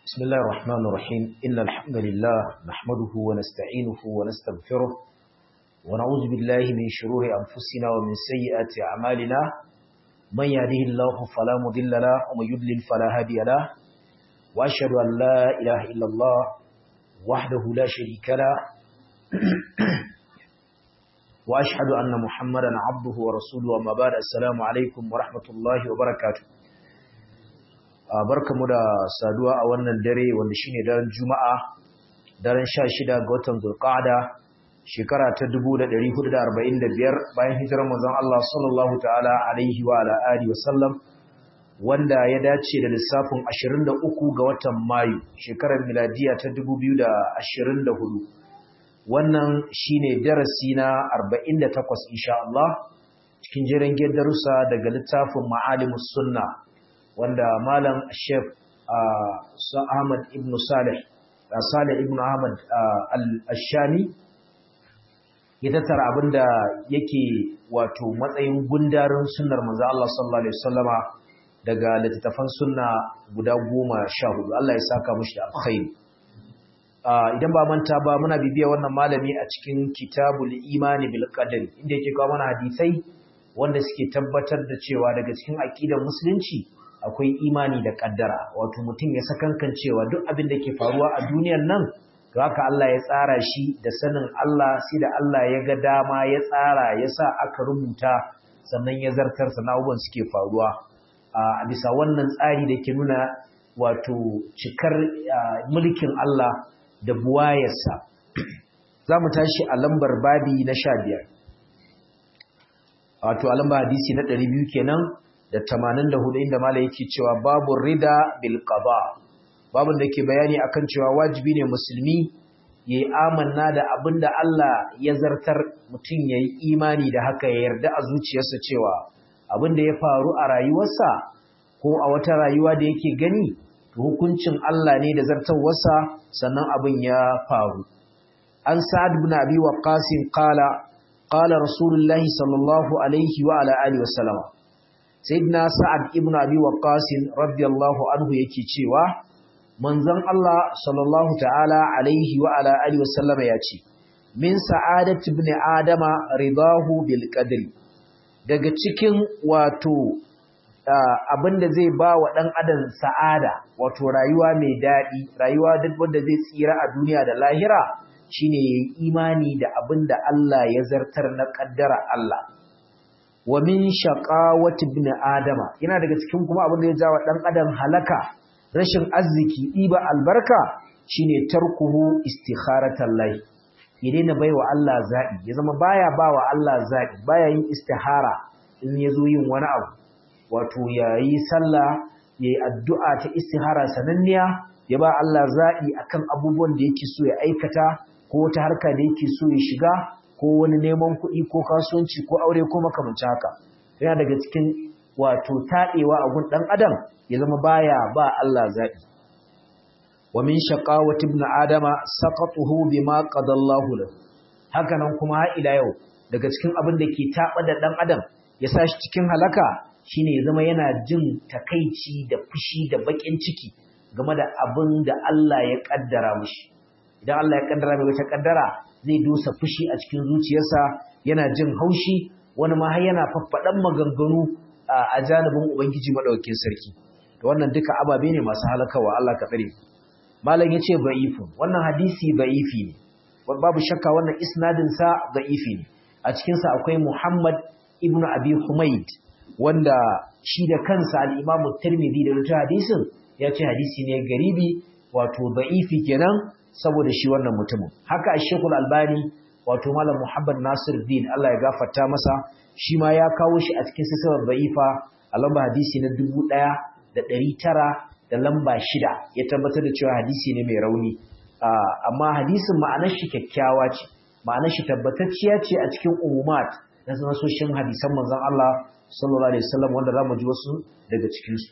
بسم الله الرحمن الرحيم إن الحمد لله نحمده ونستعينه ونستغفره ونعوذ بالله من شرور أنفسنا ومن سيئات أعمالنا من يهده الله فلا مضل له ومن يضلل فلا هادي له وأشهد أن لا إله إلا الله وحده لا شريك له وأشهد أن محمدا عبده ورسوله وما بعد السلام عليكم ورحمة الله وبركاته barkamu da saduwa a wannan dare wanda shine daren Juma'a daren 16 ga watan Zulqa'ada shekara ta 1445 bayan hijirar manzon Allah sallallahu ta'ala alaihi wa ala alihi wasallam wanda ya dace da lissafin 23 ga watan Mayu shekarar miladiya ta 2024 wannan shine darasi na 48 insha Allah cikin jiran darussa daga littafin Ma'alimus Sunnah wanda malam Sheikh Ahmad ibn Salih Salih ibn Ahmad al-Ashami ya tattara abinda yake wato matsayin gundarin sunnar manzo Allah sallallahu alaihi wasallama daga littattafan sunna guda goma sha hudu Allah ya saka mushi da alkhairi idan ba manta ba muna bibiya wannan malami a cikin kitabul imani bil qadari inda yake kawo mana hadisai wanda suke tabbatar da cewa daga cikin aqidar musulunci akwai imani da kaddara wato mutum ya sakankan cewa duk abin da ke faruwa a duniyar nan to haka Allah ya tsara shi da sanin Allah sai da Allah ya ga dama ya tsara ya sa aka rubuta sannan ya zartar sana abubuwan suke faruwa a bisa wannan tsari da ke nuna wato cikar mulkin Allah da buwayarsa za mu tashi a lambar babi na sha biyar wato a lambar hadisi na ɗari biyu kenan da tamanin da hudu inda mala yake cewa babu rida bil qada babun da ke bayani akan cewa wajibi ne musulmi yayi amanna da abinda Allah ya zartar mutum yayi imani da haka ya yarda a zuciyarsa cewa abinda ya faru a rayuwarsa ko a wata rayuwa da yake gani to hukuncin Allah ne da zartawarsa sannan abin ya faru an sa'ad ibn abi waqqas qala qala rasulullahi sallallahu alaihi wa ala alihi wasallama sayyidina sa'ad ibn abi waqqas radiyallahu anhu yake cewa manzon Allah sallallahu ta'ala alaihi wa ala alihi wasallama yace min sa'adati ibn adama ridahu bil qadri daga cikin wato abinda zai ba wa dan adam sa'ada wato rayuwa mai dadi rayuwa duk wanda zai tsira a duniya da lahira shine yayi imani da abinda Allah ya zartar na kaddara Allah wa min shaqawati ibn adama yana daga cikin kuma abin da ya jawa dan adam halaka rashin arziki diba albarka shine tarkuhu istikharatan lahi ya daina baiwa Allah zabi ya zama baya bawa Allah zabi baya yin istihara in yazo yin wani abu wato yayi sallah yayi addu'a ta istihara sananniya ya ba Allah zabi akan abubuwan da yake so ya aikata ko wata harka da yake so ya shiga ko wani neman kuɗi ko kasuwanci ko aure ko makamanci haka yana daga cikin wato taɗewa a gun ɗan adam ya zama baya ba Allah zaɓi wa min shaqawati ibn adama saqatuhu bima qadallahu lahu haka nan kuma har ila yau daga cikin abin da ke taɓa da ɗan adam ya sa shi cikin halaka shine ya zama yana jin takaici da fushi da baƙin ciki game da abin da Allah ya ƙaddara mishi idan Allah ya ƙaddara mai wata ƙaddara zai dusa fushi a cikin zuciyarsa yana jin haushi wani ma har yana faffaɗan maganganu a janibin ubangiji madaukakin sarki to wannan duka ababe ne masu halakawa Allah ka tsare malam yace ba'ifu wannan hadisi ba'ifi ne babu shakka wannan isnadin sa ba'ifi ne a cikin sa akwai Muhammad ibn Abi Humayd wanda shi da kansa al-Imam Tirmidhi da rubuta hadisin ya ce hadisi ne garibi wato ba'ifi kenan saboda shi wannan mutumin haka Sheikhul Albani wato Malam Muhammad Nasir Din Allah ya gafarta masa shi ma ya kawo shi a cikin sisar da'ifa a lamba hadisi na 1900 da lamba 6 ya tabbatar da cewa hadisi ne mai rauni amma hadisin ma'anar shi kyakkyawa ce ma'anar shi tabbatacciya ce a cikin umumat na sanasoshin hadisan manzon Allah sallallahu alaihi wasallam wanda zamu ji wasu daga cikin su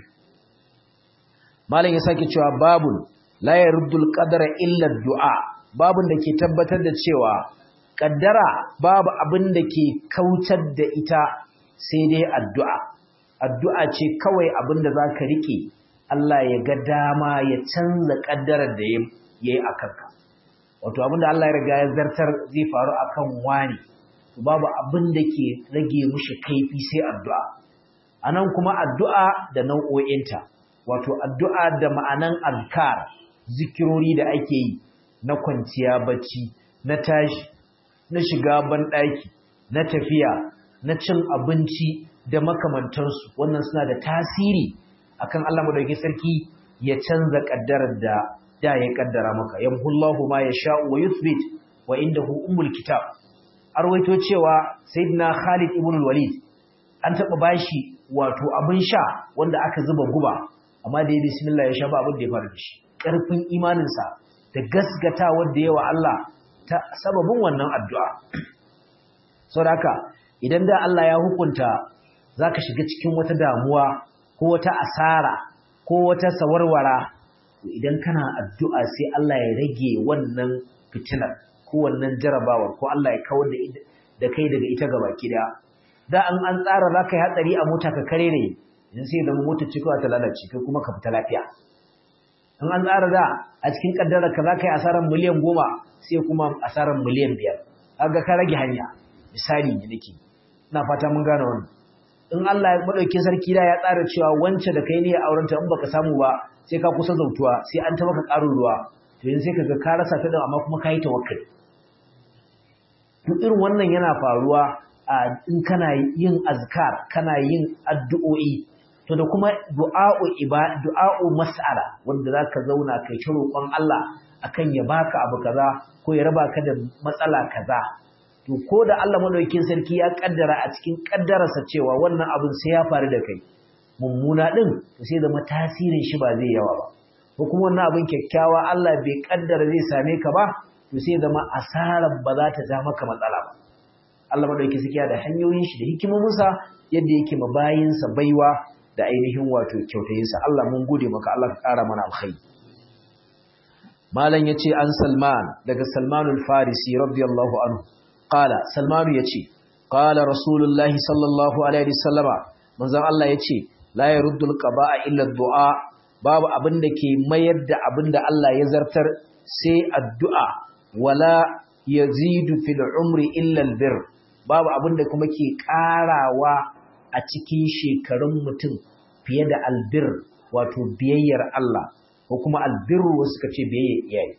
Malam ya sake cewa babul la yaruddul qadara illa du'a babun da ke tabbatar da cewa kaddara babu abin da ke kautar da ita sai dai addu'a addu'a ce kawai abin da zaka rike Allah ya ga dama ya canza kaddarar da ya yi a kanka wato abinda Allah ya riga ya zartar zai faru akan wani babu abin da ke rage mushi kaifi sai addu'a anan kuma addu'a da nau'o'inta wato addu'a da ma'anan azkar zikirori da ake yi na kwanciya bacci na tashi na shiga banɗaki na tafiya na cin abinci da makamantansu wannan suna da tasiri akan Allah madaukakin sarki ya canza kaddarar da da ya kaddara maka yamhullahu ma yasha'u wa yuthbit wa indahu ummul kitab arwaito cewa sayyidina Khalid ibn al-Walid an taba bashi wato abin sha wanda aka zuba guba amma da ya bismillah ya sha ba abin da ya faru da shi karfin imaninsa da gasgata wanda yawa Allah ta sababin wannan addu'a saboda haka idan da Allah ya hukunta zaka shiga cikin wata damuwa ko wata asara ko wata sawarwara idan kana addu'a sai Allah ya rage wannan fitinar ko wannan jarabawar ko Allah ya kawar da kai daga ita gaba kida da an an tsara zaka yi hatsari a mota ka kare ne idan sai da mota ce kawai ta lalace kai kuma ka fita lafiya in an tsara da a cikin kaddara ka zaka yi asaran miliyan goma sai kuma asaran miliyan biyar kaga ka rage hanya misali ne nake ina fata mun gane wannan in Allah ya madauki sarki da ya tsara cewa wance da kai ne ya aurenta in baka samu ba sai ka kusa zautuwa sai an ta maka ƙarin ruwa to yanzu sai kaga ka rasa ta da amma kuma ka yi tawakkali to irin wannan yana faruwa a in kana yin azkar kana yin addu'o'i to da kuma du'a'u ibada du'a'u mas'ala wanda zaka zauna kai ta roƙon Allah akan ya baka abu kaza ko ya raba ka da matsala kaza to ko da Allah madaukakin sarki ya kaddara a cikin kaddararsa cewa wannan abin sai ya faru da kai mummuna din to sai zama tasirin shi ba zai yawa ba ko kuma wannan abin kyakkyawa Allah bai kaddara zai same ka ba to sai zama asarar ba za ta ja maka matsala ba Allah madaukakin sarki da hanyoyin shi da hikimominsa yadda yake mabayinsa baiwa da ainihin wato kyautayinsa Allah mun gode maka Allah ka ƙara mana alkhairi malam yace an Salman daga Salmanul Farisi radiyallahu anhu qala Salmanu yace qala Rasulullahi sallallahu alaihi wasallama manzon Allah yace la yaruddul qada'a illa du'a babu abin da ke mayar da abin da Allah ya zartar sai addu'a wala yazidu fil umri illa albir babu abin da kuma ke ƙarawa a cikin shekarun mutum fiye da albir wato biyayyar Allah ko kuma albirru wasu suka ce biyayyar iyaye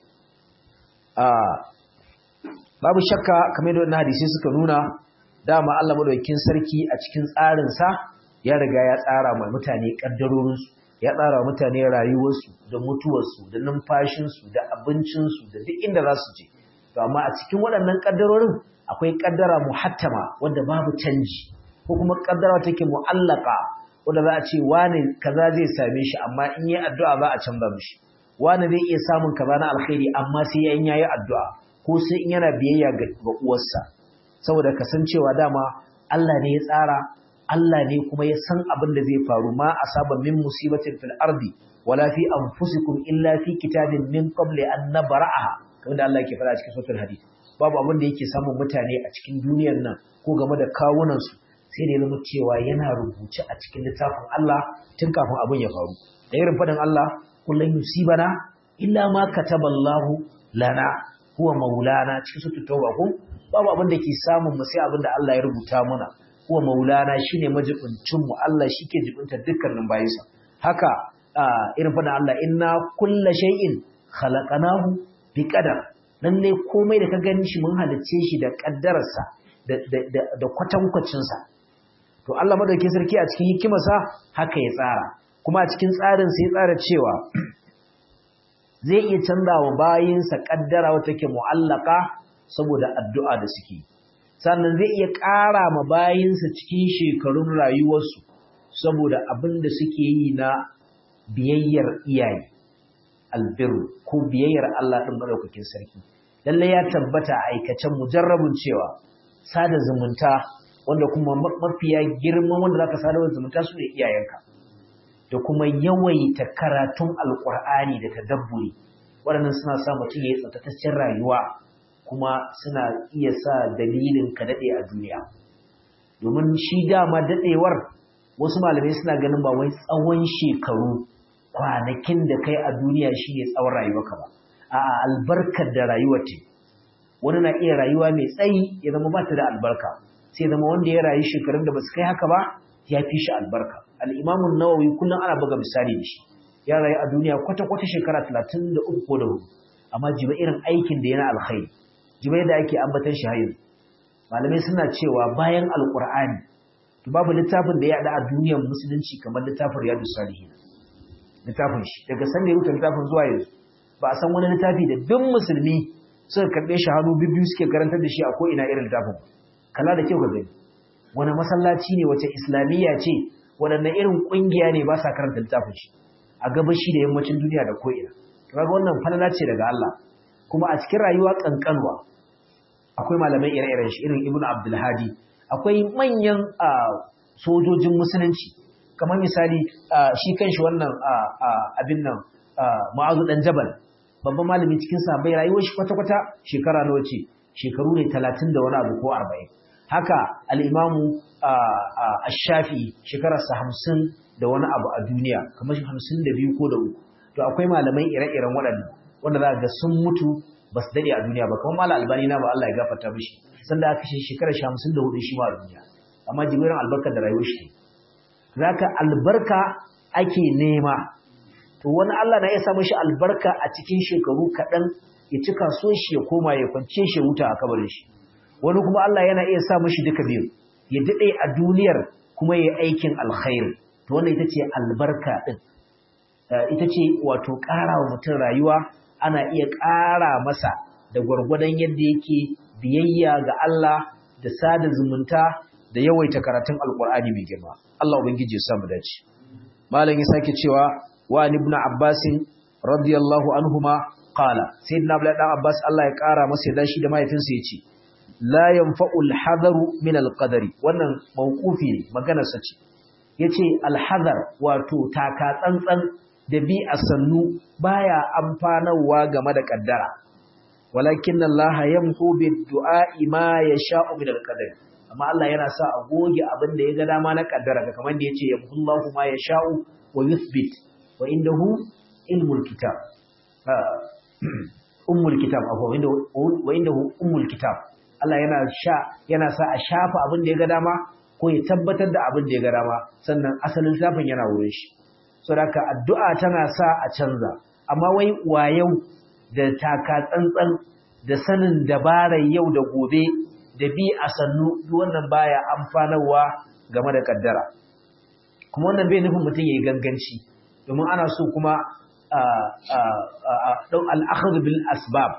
babu shakka kamar da wannan hadisi suka nuna dama Allah madaukakin sarki a cikin tsarinsa ya riga ya tsara mai mutane kaddarorinsu ya tsara wa mutane rayuwarsu da mutuwarsu da numfashinsu da abincinsu da duk inda za su je to amma a cikin waɗannan kaddarorin akwai kaddara muhattama wanda babu canji ko kuma kaddara take mu'allaka wanda za a ce wani kaza zai same shi amma in yi addu'a za a canza mishi wani zai iya samun kaza na alkhairi amma sai ya yayi addu'a ko sai in yana biyayya ga uwarsa saboda kasancewa dama Allah ne ya tsara Allah ne kuma ya san abin da zai faru ma asaba min musibatin fil ardi wala fi anfusikum illa fi kitabin min qabli an nabra'aha kamar da Allah yake faɗa cikin suratul hadid babu abin da yake samun mutane a cikin duniyar nan ko game da kawunan su sai da ya zama cewa yana rubuce a cikin littafin Allah tun kafin abin ya faru da irin faɗin Allah kullun yusibana illa ma kataballahu lana huwa maulana cikin suratul tauba ko babu abin da ke samun mu sai abin da Allah ya rubuta mana huwa maulana shine majibincin mu Allah shike jibinta dukkanin bayinsa haka irin faɗin Allah inna kulla shay'in khalaqnahu biqadar lalle komai da ka gani shi mun halicce shi da kaddararsa da da da kwatankwacin sa to Allah madaukakin sarki a cikin hikimarsa haka ya tsara kuma a cikin tsarin sai ya tsara cewa zai iya canza wa bayinsa kaddara wata ke mu'allaka saboda addu'a da suke sannan zai iya ƙara ma bayinsa cikin shekarun rayuwarsu saboda abin da suke yi na biyayyar iyaye albiru ko biyayyar Allah ɗin maɗaukakin sarki lalle ya tabbata a aikacen mujarrabin cewa sada zumunta wanda kuma mafiya girman wanda zaka sada zumunta su ne iyayenka da kuma yawaita karatun alkur'ani da tadabburi waɗannan suna sa mutum ya yi tsaftataccen rayuwa kuma suna iya sa dalilin ka daɗe a duniya domin shi dama daɗewar wasu malamai suna ganin ba wai tsawon shekaru kwanakin da kai a duniya shine tsawon rayuwarka ba a'a albarkar da rayuwar ce wani na iya rayuwa mai tsayi ya zama ba ta da albarka sai zama wanda ya rayu shekarun da ba su kai haka ba ya fi shi albarka al'imamun nawawi kullum ana buga misali da shi ya rayu a duniya kwata-kwata shekara talatin da uku ko da hudu amma jiba irin aikin da yana alkhairi jiba yadda ake ambatan shi hayin malamai suna cewa bayan alkur'ani to babu littafin da ya haɗa a duniyar musulunci kamar littafin riyadu salihin littafin shi daga san da ya rubuta littafin zuwa yanzu ba a san wani littafi da duk musulmi suka karɓe shi hannu biyu suke karantar da shi a ko'ina irin littafin kala da kyau ga gani wani masallaci ne wace islamiyya ce waɗanne irin ƙungiya ne ba sa karanta littafin shi a gabashi da yammacin duniya da ko'ina kaga wannan falala ce daga Allah kuma a cikin rayuwa kankanwa akwai malamai ire-iren shi irin Ibn Abdul Hadi akwai manyan sojojin musulunci kamar misali shi kanshi wannan abin nan Mu'azu dan Jabal babban malami cikin sahabbai rayuwar shi kwata-kwata shekara nawa ce shekaru ne 30 da wani abu ko 40 haka al-Imamu Ash-Shafi shekararsa 50 da wani abu a duniya kamar 52 ko da uku to akwai malamai ire-iren waɗannan wanda za ga sun mutu ba su daɗe a duniya ba kamar malam albani na ba Allah ya gafarta mishi sanda aka shi shekarar shi hamsin da hudu shi ma a duniya amma jibirin albarka da rayuwar shi zaka albarka ake nema to wani Allah na iya sa mishi albarka a cikin shekaru kaɗan ya cika so shi ya koma ya kwance shi wuta a kabarin shi wani kuma Allah yana iya sa mishi duka biyu ya daɗe a duniyar kuma ya aikin alkhairi to wannan ita ce albarka ɗin ita ce wato ƙara wa mutum rayuwa ana iya ƙara masa da gwargwadon yadda yake biyayya ga Allah da sada zumunta da yawaita karatun alkur'ani mai girma Allah ubangiji ya samu dace malam ya sake cewa wa ibn abbas radiyallahu anhuma qala sayyidina abdullah dan abbas Allah ya ƙara masa da shi da mahaifinsa yace la yanfa'u al-hadaru min al-qadari wannan mawqufi ne maganar sa ce yace al-hadar wato taka tsantsan da bi a sannu baya amfanarwa game da kaddara walakin Allah yamhu bid-du'a ma yasha'u min al-qadar amma Allah yana sa a goge abin da ya ga dama na kaddara kamar da yace yamhullahu ma yasha'u wa yuthbit wa indahu ilmul kitab ummul kitab afwa wa indahu ummul kitab Allah yana sha yana sa a shafa abin da ya ga dama ko ya tabbatar da abin da ya ga dama sannan asalin zafin yana wurin shi saboda addu'a tana sa a canza amma wai wayau da taka tsantsan da sanin dabarar yau da gobe da bi a sannu wannan baya amfanarwa game da kaddara kuma wannan bai nufin mutum yayi ganganci domin ana so kuma dau al-akhdh bil asbab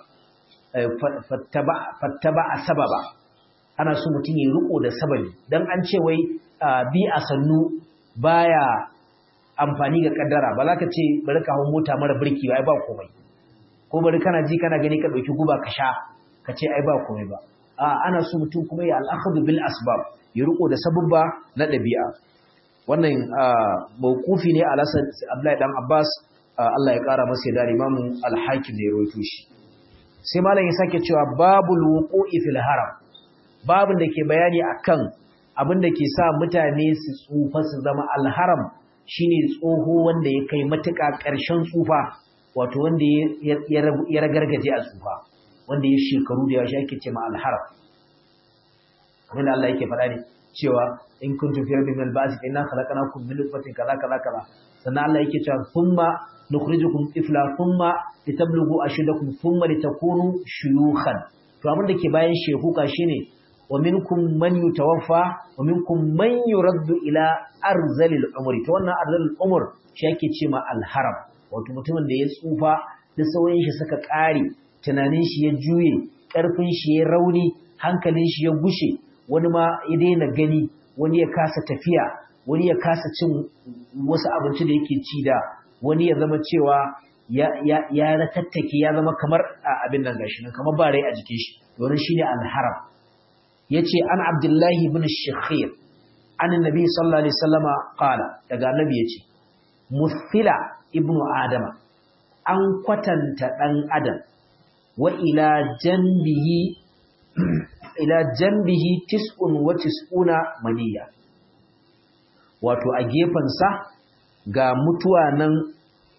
fattaba sababa ana so mutum yayi riko da sababi dan an ce wai bi a sannu baya amfani ga kaddara ba za ka ce bari ka hau mota mara birki ba ai ba komai ko bari kana ji kana gani ka dauki guba ka sha ka ce ai ba komai ba a ana so mutum kuma ya al'akhadhu bil asbab ya riko da sababba na dabi'a wannan mawqufi ne ala Abdullahi dan Abbas Allah ya kara masa da Imam al-Hakim ne ya rawaito shi sai malam ya sake cewa babul wuqu'i fil haram babun da ke bayani akan abin da ke sa mutane su tsufa su zama al-haram shine tsoho wanda ya kai matuƙa ƙarshen tsufa wato wanda ya ragargaje a tsufa wanda ya shekaru da yawa shi ake ce ma alharam kamar da Allah yake faɗa ne cewa in kuntum fi rabbin min al-ba'th inna khalaqnakum min nutfatin kaza kaza kaza sannan Allah yake cewa thumma nukhrijukum tifla thumma litablughu ashuddakum thumma litakunu shuyukhan to abin da ke bayan shehuka shine wa minkum man yutawaffa wa minkum man yuraddu ila arzalil umri to wannan arzalil umr shi yake ce ma alharam wato mutumin da ya tsufa da sauyin shi suka kare tunanin shi ya juye karfin shi ya rauni hankalin shi ya gushe wani ma ya daina gani wani ya kasa tafiya wani ya kasa cin wasu abinci da yake ci da wani ya zama cewa ya ya ya ratattake ya zama kamar abin nan gashi nan kamar ba rai a jikin shi wannan shine alharam yace an abdullahi ibn shakhir an annabi sallallahu alaihi wasallama qala daga annabi yace musfila ibnu adama an kwatanta dan adam wa ila janbihi ila janbihi tis'un wa tis'una maniya wato a sa ga mutuwa nan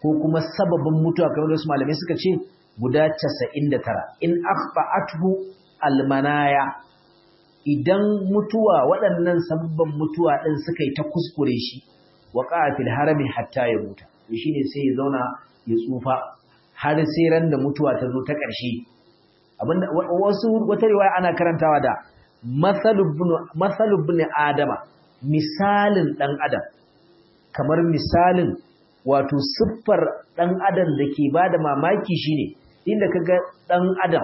ko kuma sababin mutuwa kamar da su malamai suka ce guda 99 in akhba'athu almanaya idan mutuwa waɗannan sababban mutuwa ɗin suka yi ta kuskure shi wa fil harami hatta ya muta to shine sai ya zauna ya tsufa har sai ran da mutuwa ta zo ta ƙarshe abinda wasu wata riwaya ana karantawa da masalu ibn adama misalin dan adam kamar misalin wato siffar dan adam da ke bada mamaki shine inda kaga dan adam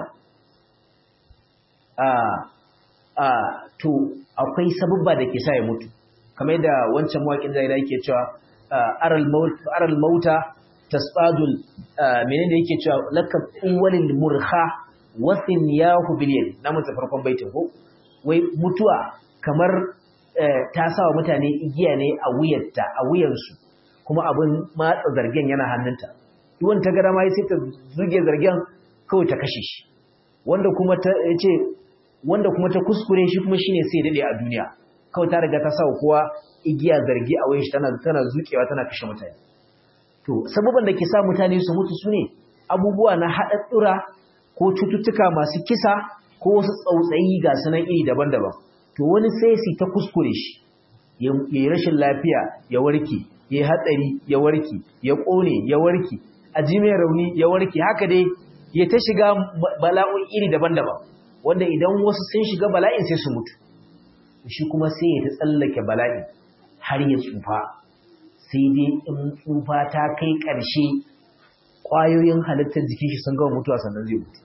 a a to akwai sababba da ke sa ya mutu kamar yadda wancan mawaƙin zai yake cewa aral maut aral mauta tasbadul menene yake cewa lakab awwalil murha wasin yahu biliyal na mutu farkon baitin ko wai mutuwa kamar ta sawa mutane igiya ne a wuyarta a wuyansu kuma abin matsa zargen yana hannunta duwan ta gara ma sai ta zuge zargen kawai ta kashe shi wanda kuma ta ce wanda kuma ta kuskure shi kuma shine sai dade a duniya kawai ta riga ta sawa kowa igiya zargi a wuyan shi tana tana zukewa tana kashe mutane to sababan da ke sa mutane su mutu sune abubuwa na haɗaɗɗura ko cututtuka masu kisa ko wasu tsautsayi ga sanan iri daban-daban to wani sai su ta kuskure shi ya yi rashin lafiya ya warke ya yi hatsari ya warke ya ƙone ya warke a ji mai rauni ya warke haka dai ya ta shiga bala'un iri daban-daban wanda idan wasu sun shiga bala'in sai su mutu shi kuma sai ya ta tsallake bala'in har ya tsufa sai dai in tsufa ta kai ƙarshe ƙwayoyin halittar jikin shi sun gama mutuwa sannan zai mutu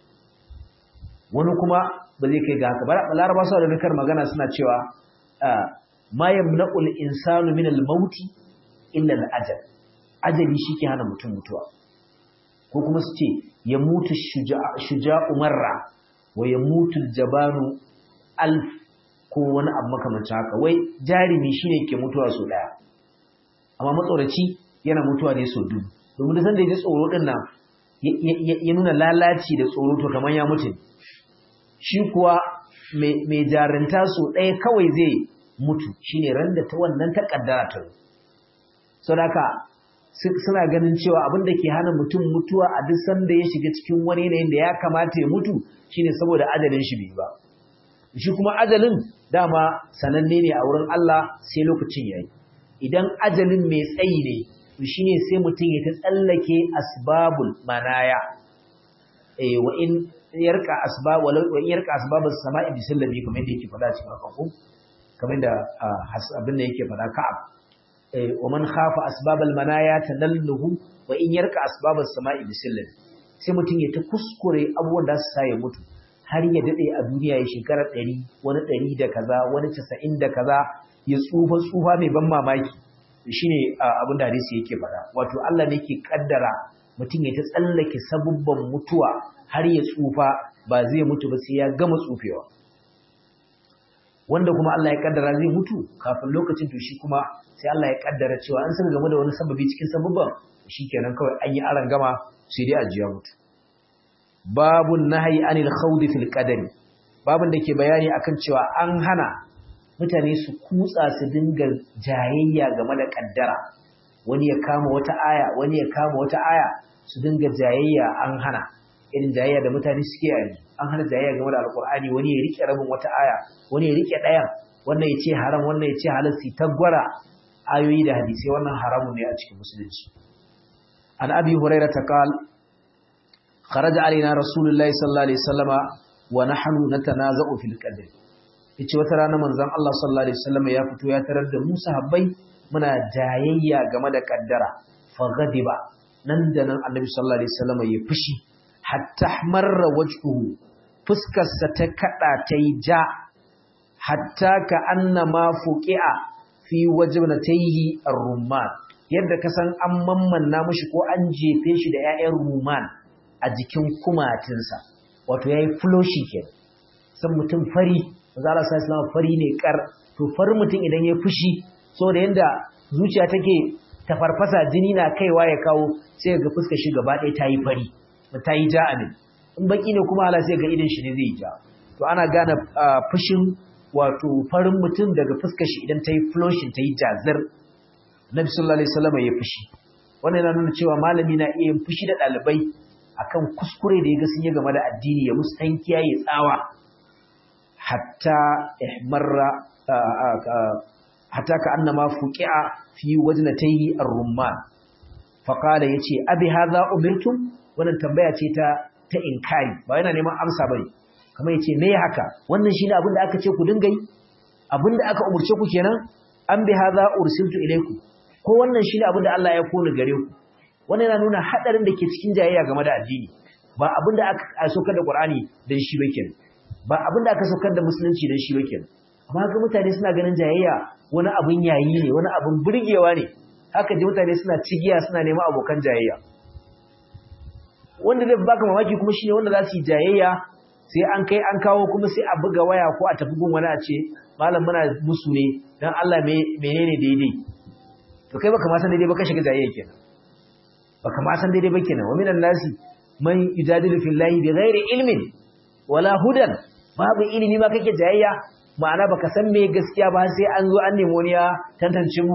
wani kuma ba zai kai ga haka ba laraba su da nukar magana suna cewa ma yamna'ul insanu min al-maut illa al-ajal ajali shike hana mutum mutuwa ko kuma su ce ya mutu shuja'u marra wa ya mutu jabanu alf ko wani abu makamancin haka wai jarimi shine ke mutuwa so daya amma matsoraci yana mutuwa ne so dubu domin da san da ya ji tsoro din nan ya nuna lalaci da tsoro to kamar ya mutu shi kuwa mai jarinta so ɗaya kawai zai mutu shine ran da ta wannan ta kaddara ta so da suna ganin cewa abin da ke hana mutum mutuwa a duk sanda ya shiga cikin wani yanayin da ya kamata ya mutu shine saboda ajalin shi bai ba shi kuma ajalin dama sananne ne a wurin Allah sai lokacin yayi idan ajalin mai tsayi ne to shine sai mutum ya ta tsallake asbabul manaya eh wa in yarka asbab walau wa yarka asbabus sama'i bisallabi kamar yadda yake faɗa cikin alƙur'ani kamar da abin da yake faɗa ka'ab wa man khafa asbabal manaya tanalluhu wa in yarka asbabus sama'i bisallabi sai mutum ya ta kuskure abubuwan da su sa ya mutu har ya dade a duniya ya shekara 100 wani 100 da kaza wani 90 da kaza ya tsufa tsufa mai ban mamaki shine abin da hadisi yake faɗa wato Allah ne yake kaddara mutum ya ta tsallake sabubban mutuwa har ya tsufa ba zai mutu ba sai ya gama tsufewa wanda kuma Allah ya kaddara zai mutu kafin lokacin to shi kuma sai Allah ya kaddara cewa an san game da wani sababi cikin sabubban shikenan kawai an yi aran gama sai dai ajiya mutu babun nahyi anil khawdi fil qadari babun da ke bayani akan cewa an hana mutane su kutsa su dinga jayayya game da kaddara wani ya kama wata aya wani ya kama wata aya su dinga jayayya an hana irin jayayya da mutane suke yanzu an hana jayayya game da alkur'ani wani ya rike rabin wata aya wani ya rike ɗayan wannan ya ce haram wannan ya ce halal su ta gwara ayoyi da hadisai wannan haramun ne a cikin musulunci an abi hurairah ta qal kharaja alaina rasulullahi sallallahu alaihi wasallama wa nahnu natanaza'u fil qadr yace wata rana manzon Allah sallallahu alaihi wasallama ya fito ya tarar da mu sahabbai muna jayayya game da kaddara fa ghadiba nan da nan annabi sallallahu alaihi wasallama ya fushi hatta marra wajhuhu fuskarsa ta kada ta yi ja hatta ka annama fuqi'a fi wajnatayhi ar-rumman yadda ka san an mammanna mishi ko an jefe shi da 'ya'yan rumman a jikin kumatinsa wato yayi floshi ke san mutum fari manzo Allah sallallahu alaihi fari ne kar to farin mutum idan ya fushi saboda yanda zuciya take ta farfasa jini na kaiwa ya kawo sai ga fuskar shi gaba ɗaya ta yi fari ta yi ja ne in baki ne kuma hala sai ga idin shi ne zai yi ja to ana gane fushin wato farin mutum daga fuskar shi idan ta yi flushing ta yi jazir nabi sallallahu alaihi wasallam ya fushi wannan yana nuna cewa malami na iya yin fushi da ɗalibai akan kuskure da ya ga sun yi game da addini ya musu tankiya ya tsawa hatta ihmarra hatta ka annama fuqi'a fi wajnatayhi ar-rumman fa qala yace abi hadha umirtum wannan tambaya ce ta ta inkari ba yana neman amsa bane kamar yace me haka wannan shine abin da aka ce ku dinga yi abin da aka umurce ku kenan an bi hadha ursiltu ilaykum ko wannan shine abin da Allah ya koni gare ku wannan yana nuna hadarin da ke cikin jayayya game da addini ba abin da aka saukar da Qur'ani dan shi ba kenan ba abin da aka saukar da musulunci dan shi ba kenan amma ga mutane suna ganin jayayya wani abin yayi ne wani abin burgewa ne haka ji mutane suna cigiya suna neman abokan jayayya wanda zai baka mamaki kuma shine wanda za su yi jayayya sai an kai an kawo kuma sai a buga waya ko a tafi gun wani a ce malam muna musu ne dan Allah menene daidai to kai baka ma san daidai ba ka shiga jayayya kenan baka ma san daidai ba kenan wa minan nasi man yujadilu fillahi bighairi ilmin wala hudan babu ilimi ma kake jayayya ma'ana baka san me gaskiya ba sai an zo an nemo ya tantance mu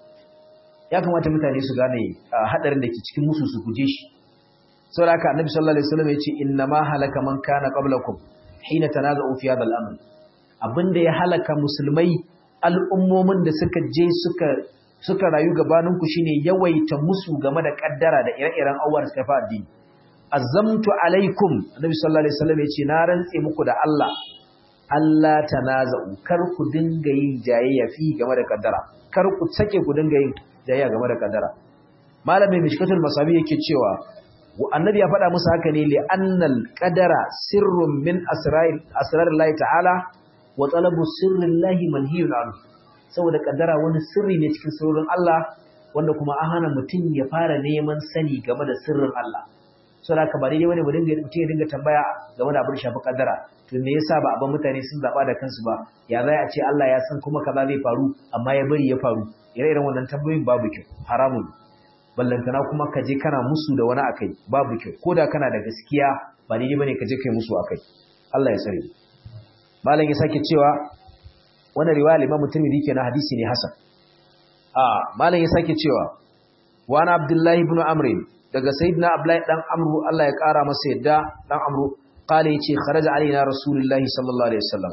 ya kamata mutane su gane hadarin da ke cikin musu su guje shi saboda haka annabi sallallahu alaihi wasallam yace inna ma halaka man kana qablakum hina tanaza'u fi hadha al-amr abinda ya halaka musulmai al'ummomin da suka je suka suka rayu gabanin ku shine yawaita musu game da kaddara da ire-iren awwar suka fa addini azamtu alaikum annabi sallallahu alaihi wasallam yace na rantse muku da Allah Allah tanaza'u kar ku dinga yin jayayya fi game da kaddara kar ku sake ku dinga yin jayayya game da kaddara malamin mishkatul masabi yake cewa annabi ya faɗa musu haka ne li annal qadara sirrun min asraril asrarillahi ta'ala wa talabu sirrillahi manhiyun anhu saboda kaddara wani sirri ne cikin sirrin Allah wanda kuma an hana mutum ya fara neman sani game da sirrin Allah saboda haka ba daidai bane mu dinga mutum ya dinga tambaya game da abin shafi kaddara to me yasa ba abin mutane sun zaba da kansu ba ya zai a ce Allah ya san kuma kaza zai faru amma ya bari ya faru ire-iren wannan tambayoyin babu kyau haramun ballantana kuma ka je kana musu da wani akai babu kyau ko da kana da gaskiya ba daidai bane ka je kai musu akai Allah ya tsare malam ya sake cewa wannan riwaya Imam Tirmidhi kenan hadisi ne hasan a malam ya sake cewa wa ana Abdullahi ibn Amr daga sayyidina Abdullahi dan Amru Allah ya kara masa yadda dan Amru qala yace kharaja alaina rasulullahi sallallahu alaihi wasallam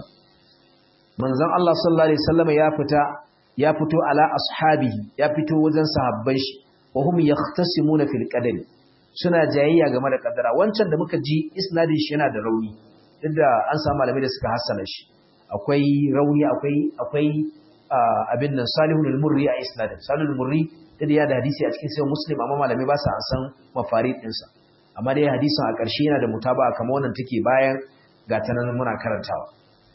manzon Allah sallallahu alaihi wasallam ya fita ya fito ala ashabihi ya fito wajen sahabban shi wa hum yahtasimuna fil qadari suna jayayya game da kaddara wancan da muka ji isnadin shi yana da rauni duk da an samu malamai da suka hassana shi akwai rauni akwai akwai abin nan salihun al-murri a isnadin salihun al-murri da ya da hadisi a cikin sai muslim amma malamai ba sa an san mafarid ɗinsa amma dai hadisin a ƙarshe yana da mutaba kamar wannan take bayan ga ta nan muna karantawa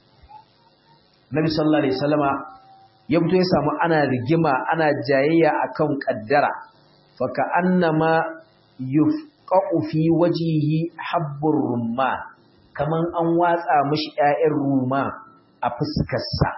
nabi sallallahu alaihi wasallama ya fito ya samu ana rigima ana jayayya akan kaddara fa ka annama yufqa'u fi wajhihi habbur rumman kaman an watsa mishi ƴaƴan ruma a fuskarsa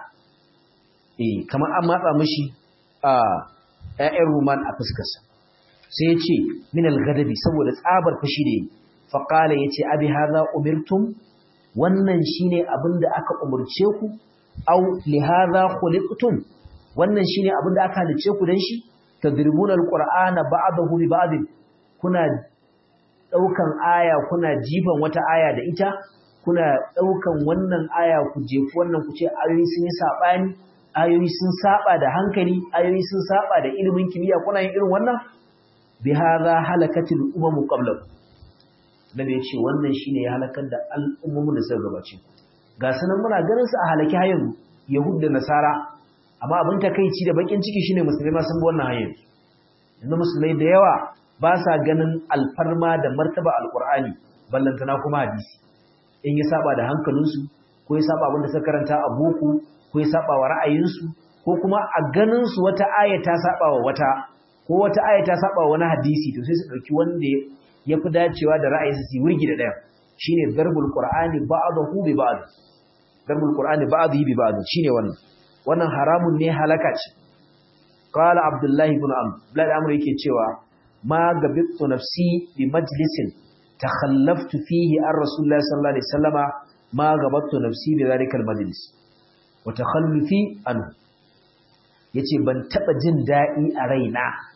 eh kaman an matsa mishi a ƴaƴan ruman a fuskarsa sai ya ce min al-ghadabi saboda tsabar fushi da yi fa qala yace abi hadha umirtum wannan shine abinda aka umurce ku aw li hadha khuliqtum wannan shine abinda aka halice ku dan shi tadribuna al-qur'ana ba'dahu bi ba'd kuna daukan aya kuna jifan wata aya da ita kuna daukan wannan aya ku jefu wannan ku ce ayoyi sun yi sabani ayoyi sun saba da hankali ayoyi sun saba da ilimin kimiyya kuna yin irin wannan bi hadha halakatil umam qabla nabi yace wannan shine ya halakar da al'ummomin da suka gabace ga sanan muna ganin su a halaki hayan yahud da nasara amma abin takeici da bakin ciki shine musulmai ma sun bi wannan hayan yanzu musulmai da yawa ba sa ganin alfarma da martaba alqur'ani ballantana kuma hadisi in ya saba da hankalinsu ko ya saba abin da suka karanta a boko ko ya saba wa ra'ayinsu ko kuma a ganin su wata aya ta saba wa wata ko wata aya ta saba wa wani hadisi to sai su dauki wanda ya fi dacewa da ra'ayinsu su wurgi da daya shine darbul qur'ani ba'dahu bi ba'd darbul qur'ani ba'dahu bi ba'd shine wannan wannan haramun ne halaka ce qala abdullahi ibn amr blad amr yake cewa ma gabittu nafsi bi majlisin takhallaftu fihi an rasulullahi sallallahu alaihi wasallama ma gabattu nafsi bi zalika al majlis wa takhallufi anhu yace ban taba jin dadi a raina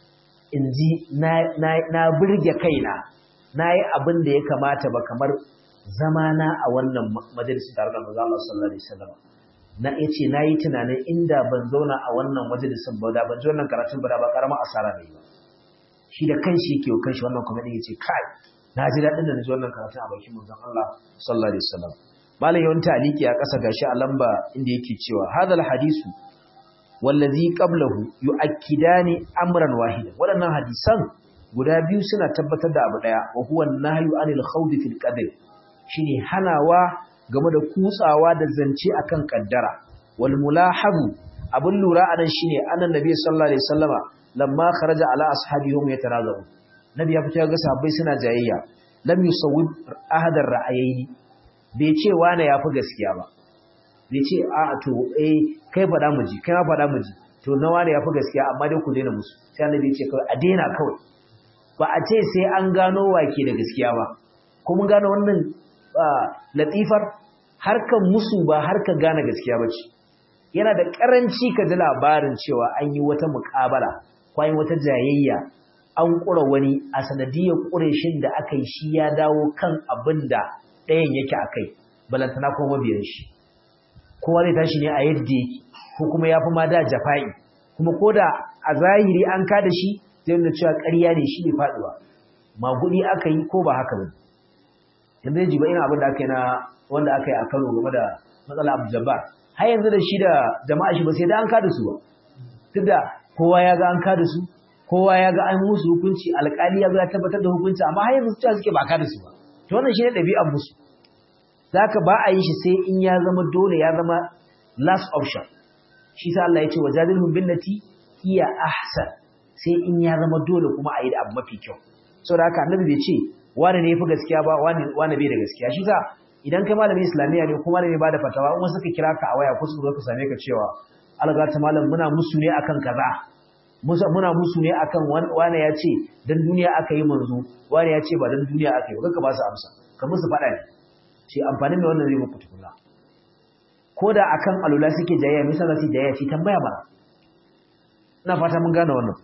in ji na burge kaina na yi abin da ya kamata ba kamar zamana a wannan majalisun tare da manzo Allah sallallahu alaihi wasallam na yace na yi tunanin inda ban zauna a wannan majalisun ba da ban ji wannan karatun ba da ba karamar asara ne ba shi da kanshi yake wa kanshi wannan kuma yace kai na ji daɗin da na ji wannan karatun a bakin manzon Allah sallallahu alaihi wasallam malam yawan taliki a ƙasa gashi a lamba inda yake cewa hadal hadisu wallazi qablahu yu'akkidani amran wahida waɗannan hadisan guda biyu suna tabbatar da abu daya wa huwa nahyu anil khawd fil qadr shine hanawa game da kutsawa da zance akan kaddara wal mulahabu abun lura anan shine annan nabi sallallahu alaihi wasallama lamma kharaja ala ashabihum yatarazamu nabi ya fito ga sahabbai suna jayayya lam yusawwib ahadar ra'ayaini bai ce wane yafi gaskiya ba bai ce a to eh kai faɗa mu ji kai ma faɗa mu ji to na wane yafi gaskiya amma dai ku daina musu sai annabi ya ce kawai a daina kawai ba a ce sai an gano wake da gaskiya ba ko mun gano wannan latifar harkar musu ba harkar gane gaskiya ba ce yana da karanci ka ji labarin cewa an yi wata muƙabala ko an yi wata jayayya an ƙura wani a sanadiyar ƙureshin da aka yi shi ya dawo kan abin da ɗayan yake a kai balantana kuma mabiyan shi kowa zai tashi ne a yadda yake ko kuma ya fi ma da jafa'i kuma ko da a zahiri an ka da shi zai nuna cewa ƙarya ne shi ne faɗuwa magudi aka yi ko ba haka ba yanzu ya jiba irin abin da aka yi na wanda aka yi a kano game da matsala abu jabbar har yanzu da shi da jama'a shi ba sai da an kada su ba duk da kowa ya ga an kada su kowa ya ga an musu hukunci alƙali ya ga ya tabbatar da hukunci amma har yanzu cewa suke ba kada su ba to wannan shi ne ɗabi'ar musu zaka ba a yi shi sai in ya zama dole ya zama last option shi sa Allah ya ce wajadilhum billati hiya ahsan sai in ya zama dole kuma a yi da abu mafi kyau saboda haka annabi bai ce wani ne yafi gaskiya ba wani wani bai da gaskiya shi sa idan kai malamin islamiyya ne kuma malami ba da fatawa in wasu ka kira ka a waya ko su zo ka same ka cewa alga ta malam muna musu ne akan kaza muna musu ne akan wani ya ce dan duniya aka yi manzo wani ya ce ba dan duniya aka yi ba ba su amsa ka musu faɗa ne ce amfanin da wannan zai muku tukuna ko da akan alula suke jayayya misal za su jayayya ce tambaya ba ina fata mun gane wannan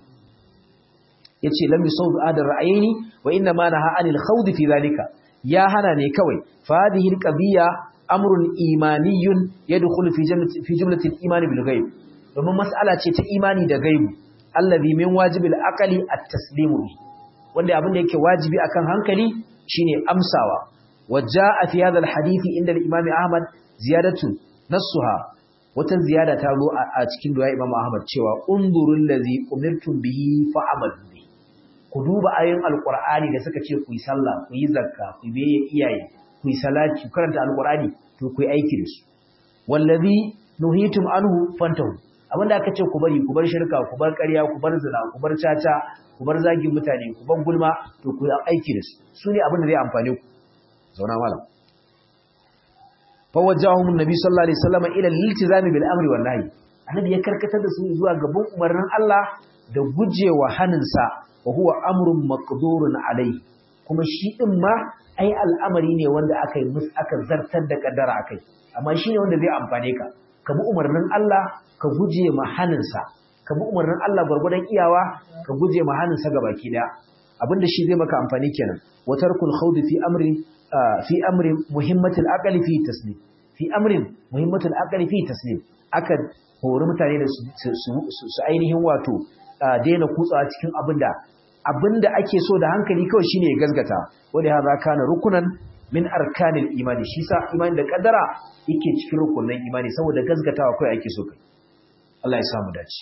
yace lam yusawd adar ra'ayni wa inna ma naha anil khawd fi zalika ya hana ne kawai fa hadhihi alqadiyya amrun imaniyun yadkhulu fi jumlati fi jumlati al-iman bil ghaib domin mas'ala ce ta imani da gaibu allazi min wajibil aqli at-taslimu wanda abin da yake wajibi akan hankali shine amsawa wajaa fi hadha al-hadith inda al-imam ahmad ziyadatu nassuha wata ziyada ta zo a cikin du'a imam ahmad cewa undurul ladzi umirtum bihi fa'amalu ku duba ayoyin alkur'ani da suka ce ku yi sallah ku yi zakka ku yi iyaye ku yi salati ku karanta alkur'ani to ku yi aiki da su wallazi nuhitum anhu fantahu abinda aka ce ku bari ku bar shirka ku bar ƙarya ku bar zina ku bar caca ku bar zagin mutane ku bar gulma to ku yi aiki da su su ne abin da zai amfane ku zauna malam fawajjahum annabi sallallahu alaihi wasallam ila al-iltizami bil amri wan nahi annabi ya karkatar da su zuwa gaban umarnin Allah da gujewa haninsa wa huwa amrun maqdurun alai kuma shi din ma ai al'amari ne wanda aka yi mus aka zartar da kaddara akai amma shine wanda zai amfane ka ka bi umarnin Allah ka guje ma haninsa ka bi umarnin Allah gurgurdan iyawa ka guje ma haninsa gabaki daya abinda shi zai maka amfani kenan wa tarkul khawd fi amri fi amri muhimmatil aqli fi taslim fi amrin muhimmatil aqli fi taslim aka hori mutane da su ainihin wato daina kutsawa cikin abinda abinda ake so da hankali kawai shine ya gazgata wanda hadha kana rukunan min arkanil imani shi sa imani da kaddara yake cikin rukunin imani saboda gazgatawa kawai ake so kai Allah ya samu dace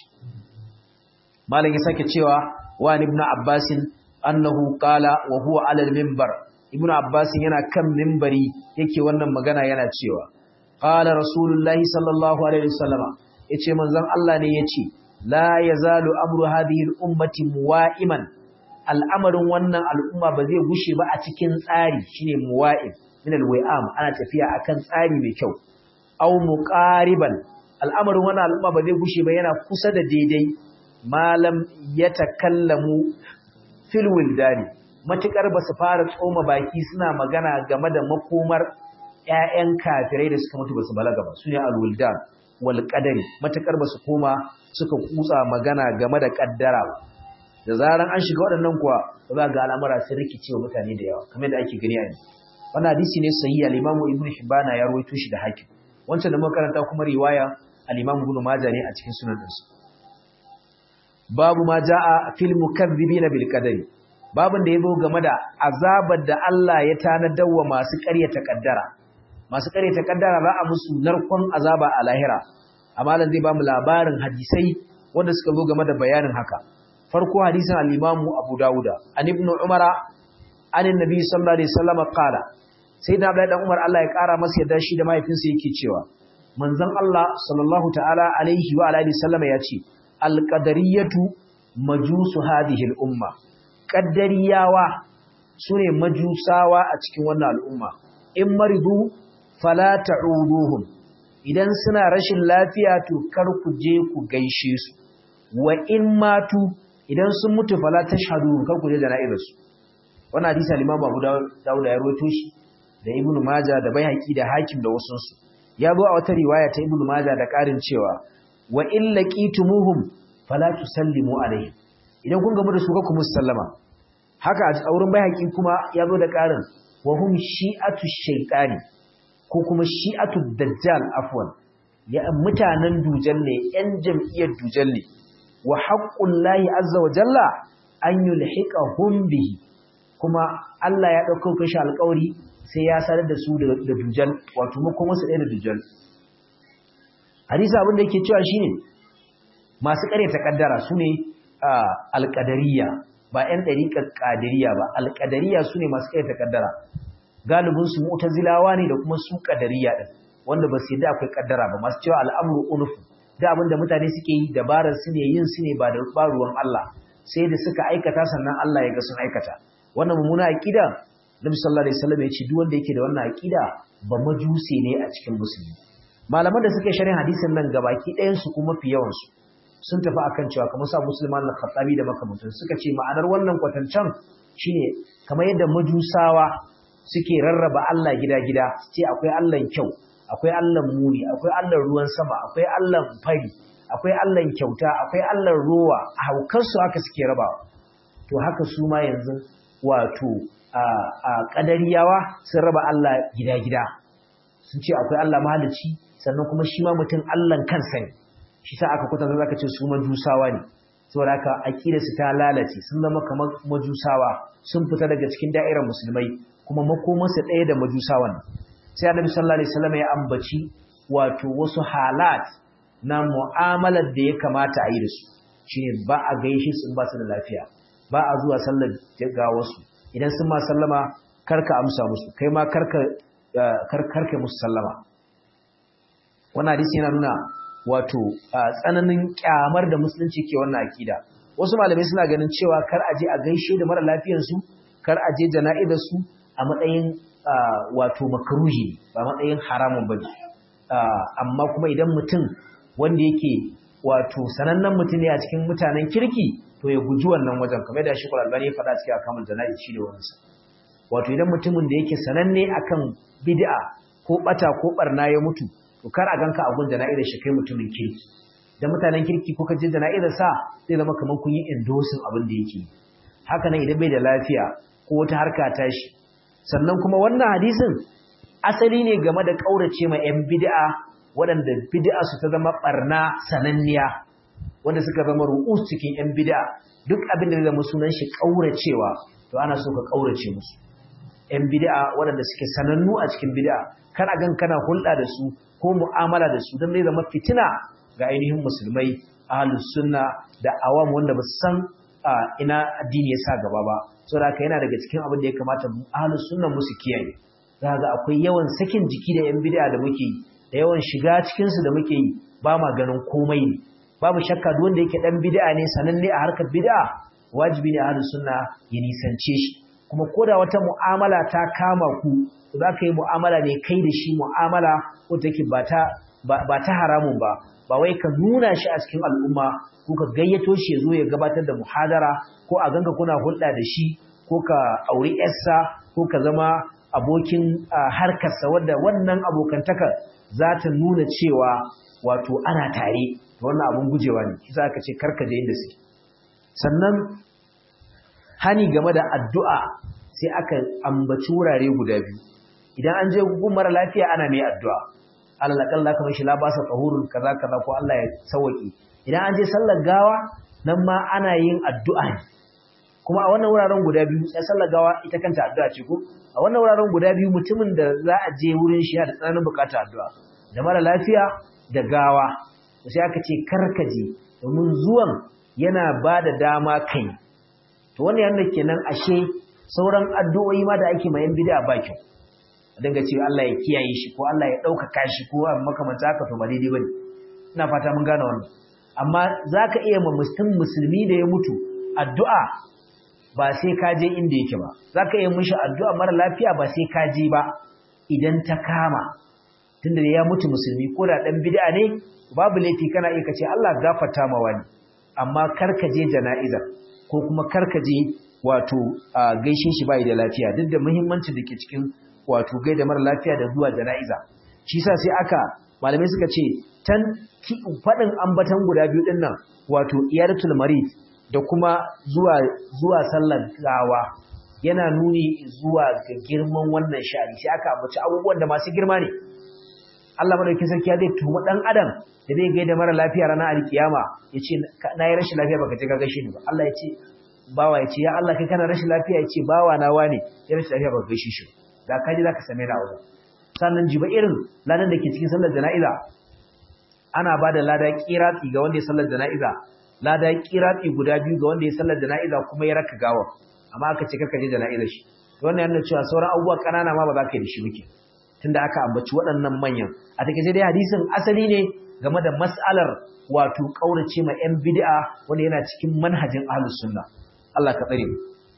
malam ya sake cewa wa ibn abbas annahu qala wa huwa ala al-minbar ibn abbas yana kan minbari yake wannan magana yana cewa qala rasulullahi sallallahu alaihi wasallama yace manzon Allah ne yace la yazalu amru hadhihi al-ummati muwa'iman al'amarin wannan al'umma ba zai gushe ba a cikin tsari shine muwa'im min al-wai'am ana tafiya akan tsari mai kyau aw muqariban al'amarin wannan al'umma ba zai gushe ba yana kusa da daidai malam yatakallamu fil wildani matukar ba su fara tsoma baki suna magana game da makomar ƴaƴan kafirai da suka mutu ba su balaga ba sune al-wildan wal qadari matakar ba su koma suka kutsa magana game da kaddara da zaran an shiga waɗannan kuwa za ga al'amura sun rikice wa mutane da yawa kamar yadda ake gani a yanzu wannan hadisi ne sahihi al-Imam Ibn Hibban ya rawaito shi da Hakim wancan da muka karanta kuma riwaya al-Imam Ibn Majah ne a cikin sunan dinsa babu ma jaa fil mukaththibina bil qadari babin da yazo game da azabar da Allah ya tanadar wa masu ƙaryata kaddara masu ƙaryata kaddara za a musu narkon azaba a lahira amma lan zai ba mu labarin hadisai wanda suka zo game da bayanin haka farko hadisin al-Imam Abu Dawuda an ibn Umara an annabi sallallahu alaihi wasallam qala sayyidina Abdullahi dan Umar Allah ya kara masa yadda shi da mahaifinsa yake cewa manzon Allah sallallahu ta'ala alaihi wa alihi sallama ya ce al-qadariyatu majusu hadhihi al-umma qaddariyawa sune majusawa a cikin wannan al'umma in maridu fala ta'uduhum idan suna rashin lafiya to kar ku je ku gaishe su wa in matu idan sun mutu fala tashhadu kar ku je jana'izar su wannan hadisi al-Imam Abu Dawud ya rawaito shi da Ibn Majah da Baihaqi da Hakim da wasu su ya zo a wata riwaya ta Ibn Majah da karin cewa wa in laqitumuhum fala tusallimu alaihim idan kun gamu da su ka kuma sallama haka a wurin Baihaqi kuma ya zo da karin wa hum shi'atu shaytani ko kuma shi'atu dajjal afwan ya mutanen dujal ne yan jam'iyyar dujal ne wa haqqullahi azza wa jalla an yulhiqahum bihi kuma Allah ya dauko kashi alƙawari sai ya sanar da su da dujal wato mu kuma su ɗaya da dujal hadisi abin da yake cewa shine masu ƙaryata kaddara su ne alƙadariya ba 'yan ɗariƙar ƙadiriya ba alƙadariya su ne masu ƙaryata kaddara galibinsu mu'tazilawa ne da kuma su ƙadariya ɗin wanda ba su yi da akwai kaddara ba masu cewa al'amuru unufu da abin da mutane suke yi dabarar su ne yin su ne ba da ruwan Allah sai da suka aikata sannan Allah ya ga sun aikata wannan mummuna aqida Nabi sallallahu alaihi wasallam ya ce duk wanda yake da wannan aqida ba majusi ne a cikin musulmi malaman da suke sharhin hadisin nan gabaki ɗayan su kuma fi yawan su sun tafi akan cewa kamar sa musulman al-khattabi da makamantan suka ce ma'anar wannan kwatancan shine kamar yadda majusawa suke rarraba Allah gida-gida ce akwai Allah kyau akwai Allah muni akwai Allah ruwan sama akwai Allah fari akwai Allah kyauta akwai Allah rowa a haukarsu haka suke rabawa to haka su ma yanzu wato a kadariyawa sun raba Allah gida-gida sun ce akwai Allah mahalici sannan kuma shi ma mutum Allah kansa ne shi sa aka kwatanta zaka ce su majusawa ne saboda haka aqidar su ta lalace sun zama kamar majusawa sun fita daga cikin da'irar musulmai kuma makomansa ɗaya da majusawan sai annabi sallallahu alaihi wasallam ya ambaci wato wasu halat na mu'amalar da ya kamata a yi da su shine ba a gaishe su ba su da lafiya ba a zuwa sallar ga wasu idan sun ma sallama karka amsa musu kai ma karka karka musu sallama wannan hadisi yana nuna wato tsananin kyamar da musulunci ke wannan akida wasu malamai suna ganin cewa kar a je a gaishe da mara lafiyar su kar a je jana'izar su a matsayin wato makruhi ba matsayin haramun bane amma kuma idan mutum wanda yake wato sanannen mutum ne a cikin mutanen kirki to ya guji wannan wajen kamar da Sheikhul Albani ya faɗa cikin akamul jana'i shi da wannan wato idan mutumin da yake sananne akan bid'a ko bata ko barna ya mutu to kar a ganka a gun jana'izar shi kai mutumin kirki da mutanen kirki ko ka je jana'izar sa zai zama kamar kun yi endorsing abin da yake haka nan idan bai da lafiya ko wata harka ta shi sannan kuma wannan hadisin asali ne game da kaurace ma 'yan bid'a waɗanda bid'a su ta zama barna sananniya wanda suka zama ru'us cikin 'yan bid'a duk abin da zai zama sunan shi kauracewa to ana so ka kaurace musu 'yan bid'a waɗanda suke sanannu a cikin bid'a kana gan kana hulɗa da su ko mu'amala da su don zai zama fitina ga ainihin musulmai ahlus sunna da awam wanda ba su san ina addini ya sa gaba ba saboda haka yana daga cikin abin da ya kamata ahlus sunna musu kiyaye za ga akwai yawan sakin jiki da yan bid'a da muke yi da yawan shiga cikin su da muke yi ba ma ganin komai ne babu shakka duk wanda yake dan bid'a ne sananne a harkar bid'a wajibi ne ahlus sunna ya nisance shi kuma koda wata mu'amala ta kama ku za ka yi mu'amala ne kai da shi mu'amala ko take ba ta ba ta haramun ba ba wai ka nuna shi a cikin al'umma ko ka gayyato shi ya zo ya gabatar da muhadara ko a ganka kuna hulɗa da shi ko ka auri yarsa ko ka zama abokin harkarsa wadda wannan abokantaka za ta nuna cewa wato ana tare wannan abun gujewa ne kisa aka ce karka je inda suke sannan hani game da addu'a sai aka ambaci wurare guda biyu idan an je gun mara lafiya ana mai addu'a Allah kalla kamar shi labasa tahurun kaza kaza ko Allah ya sauki idan an je sallar gawa nan ma ana yin addu'a ne kuma a wannan wuraren guda biyu ya sallar gawa ita kanta addu'a ce ko a wannan wuraren guda biyu mutumin da za a je wurin shi da tsananin bukatar addu'a da mara lafiya da gawa sai aka ce karkaje domin zuwan yana ba da dama kai to wannan yana kenan ashe sauran addu'o'i ma da ake ma yan bid'a ba kyau dinga cewa Allah ya kiyaye shi ko Allah ya ɗaukaka shi ko makamanta haka to ba daidai bane ina fata mun gane wannan amma zaka iya ma musulmi da ya mutu addu'a ba sai ka je inda yake ba zaka iya mishi addu'a mara lafiya ba sai ka je ba idan ta kama tunda ya mutu musulmi ko da dan bid'a ne babu laifi kana iya kace Allah gafarta ma wani amma karka je jana'iza ko kuma karka je wato gaishe shi bai da lafiya duk da muhimmancin da ke cikin wato gaida mara lafiya da zuwa jana'iza shi sa sai aka malamai suka ce tan faɗin ambatan guda biyu din nan wato iyadatul marid da kuma zuwa zuwa sallar gawa yana nuni zuwa ga girman wannan sha'ani sai aka ambaci abubuwan da masu girma ne Allah madaukakin sarki ya zai tuhuma dan adam da zai gaida mara lafiya ranar alkiyama yace na yi rashin lafiya baka je ka gaishe ni ba Allah ya ce bawa ya ce ya Allah kai kana rashin lafiya ya ce bawa na wane ya rashin lafiya baka gaishe shi da ka ji zaka same ni a wurin sannan jiba irin ladan da ke cikin sallar jana'iza ana ba da lada kiratsi ga wanda ya sallar jana'iza lada kiratsi guda biyu ga wanda ya sallar jana'iza kuma ya raka gawa amma aka ce karka je jana'izar shi wannan yana cewa sauran abubuwa kanana ma ba za ka yi da shi muke tunda aka ambaci waɗannan manyan a take dai hadisin asali ne game da mas'alar wato kaurace ma yan bid'a wanda yana cikin manhajin ahlus sunna Allah ka tsare mu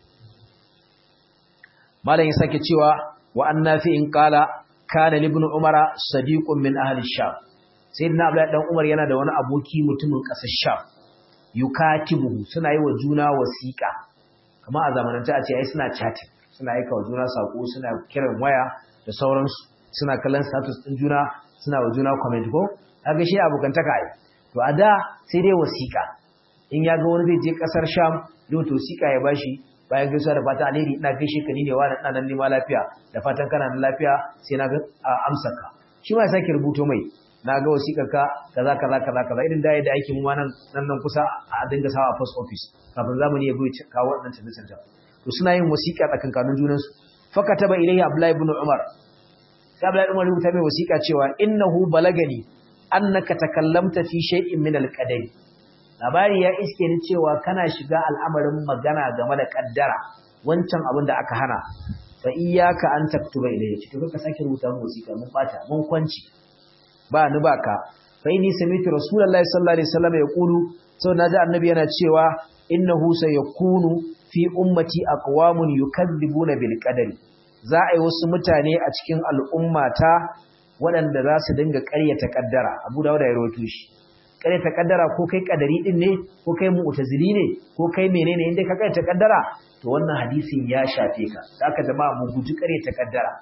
malam ya sake cewa wa annafi in qala kana ibn umara sadiqun min ahli sham sayyidina abdullahi dan umar yana da wani aboki mutumin kasar sham yukatibu suna yi wa juna wasiqa kamar a zamanance a ce ai suna chatting suna aika wa juna sako suna kiran waya da sauransu suna kallon status din juna suna wa juna comment ko kaga shi abokantaka ai to a da sai dai wasiqa in ya ga wani zai je kasar sham yau to wasiqa ya bashi bayan gaisuwa da fata alheri ina gaishe ka ni ne wani ina nan nima lafiya da fatan kana nan lafiya sai na ga amsa ka shi ma ya sake rubuto mai na ga wasiƙar ka kaza kaza kaza kaza irin da yadda aikin mu nan nan nan kusa a dinga sawa a post office kafin zamani ya bai kawo wannan canje canje to suna yin wasiƙa tsakankanin junan su faka taba ilayhi abdullahi ibn umar sai abdullahi ibn umar rubuta mai wasiƙa cewa innahu balagani annaka takallamta fi shay'in min al-qadari labari ya iske ni cewa kana shiga al'amarin magana game da kaddara wancan abin da aka hana fa iyyaka an taktuba ilayya to ka sake rubuta mu wasiƙa mun bata mun kwanci ba ni baka fa inni sami'tu rasulullahi sallallahu alaihi wasallam yaqulu sau naji annabi yana cewa innahu sayakunu fi ummati aqwamun yukadzibuna bil qadari za a yi wasu mutane a cikin al'ummata waɗanda za su dinga ƙaryata kaddara abu dawuda ya rawaito shi ƙaryata kaddara ko kai kadari din ne ko kai mu'tazili ne ko kai menene inda ka ƙaryata kaddara to wannan hadisin ya shafe ka haka jama'a mu guji ƙaryata kaddara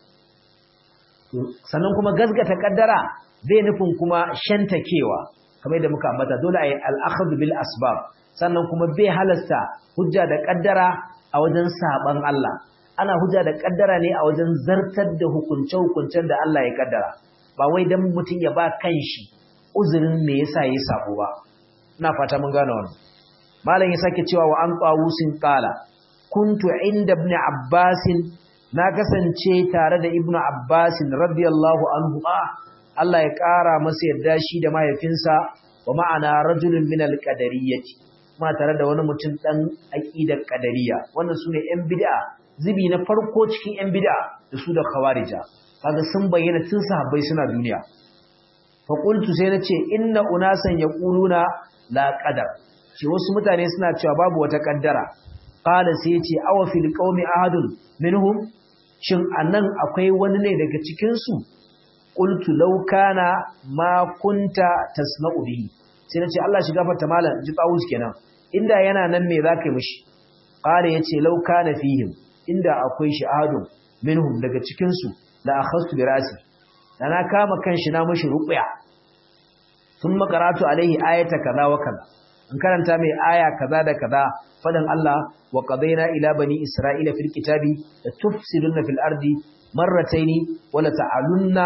sannan kuma gazgata kaddara bai nufin kuma shantakewa kamar yadda muka ambata dole a yi al'akhadhu bil asbab sannan kuma bai halasta hujja da kaddara a wajen saban Allah ana hujja da kaddara ne a wajen zartar da hukunce-hukuncen da Allah ya kaddara ba wai dan mutum ya ba kanshi uzurin me yasa yayi sabo ba ina fata mun gane wannan malam ya sake cewa wa an qawusin qala kuntu inda ibn abbasin na kasance tare da ibnu abbasin radiyallahu anhu Allah ya ƙara masa yadda shi da mahaifinsa wa ma'ana rajulun min al-qadariyyati kuma tare da wani mutum dan aqidar qadariyya wannan sune yan bid'a zibi na farko cikin yan bid'a da su da khawarija kaga sun bayyana tun sahabbai suna duniya fa qultu sai nace inna unasan yaquluna la qadar ce wasu mutane suna cewa babu wata kaddara qala sai yace awa fil qaumi ahadun minhum shin anan akwai wani ne daga cikin su qultu law kana ma kunta tasma'u bihi sai nace Allah shi gafarta malam ji tawus kenan inda yana nan me zaka yi mishi qala yace law kana fihim inda akwai shi ahadun minhum daga cikin su la akhastu bi rasi dana kama kanshi na mishi ruqya sun makaratu alaihi ayata kaza wa kaza in karanta mai aya kaza da kaza fadan Allah wa qadaina ila bani isra'ila fil kitabi la tufsiduna fil ardi marrataini wa la ta'alunna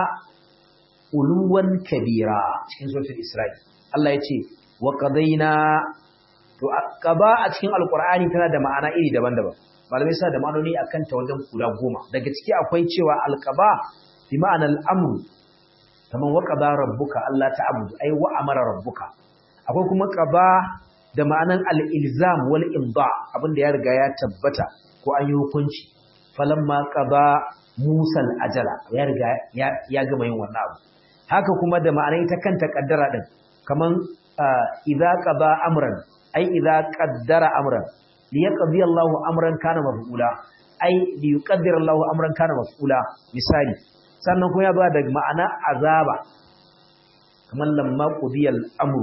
uluwan kabira cikin suratul isra'i Allah ya ce wa qadaina to qaba a cikin alqur'ani tana da ma'ana iri daban-daban malamai suna da ma'anoni akan ta wajen guda goma daga ciki akwai cewa alqaba bi ma'anar amru kaman wa qada rabbuka Allah ta'budu ai wa amara rabbuka akwai kuma qaba da ma'anan al-ilzam wal imda abinda ya riga ya tabbata ko an yi hukunci falamma qada Musa al-ajala ya riga ya gama yin wannan abu haka kuma da ma'anar ita kanta kaddara din kaman idza qada amran ai idza qaddara amran li yaqdi Allahu amran kana maf'ula ai li yuqaddira Allahu amran kana maf'ula misali sannan kuma ya ba da ma'ana azaba kaman lamma qudiyal amru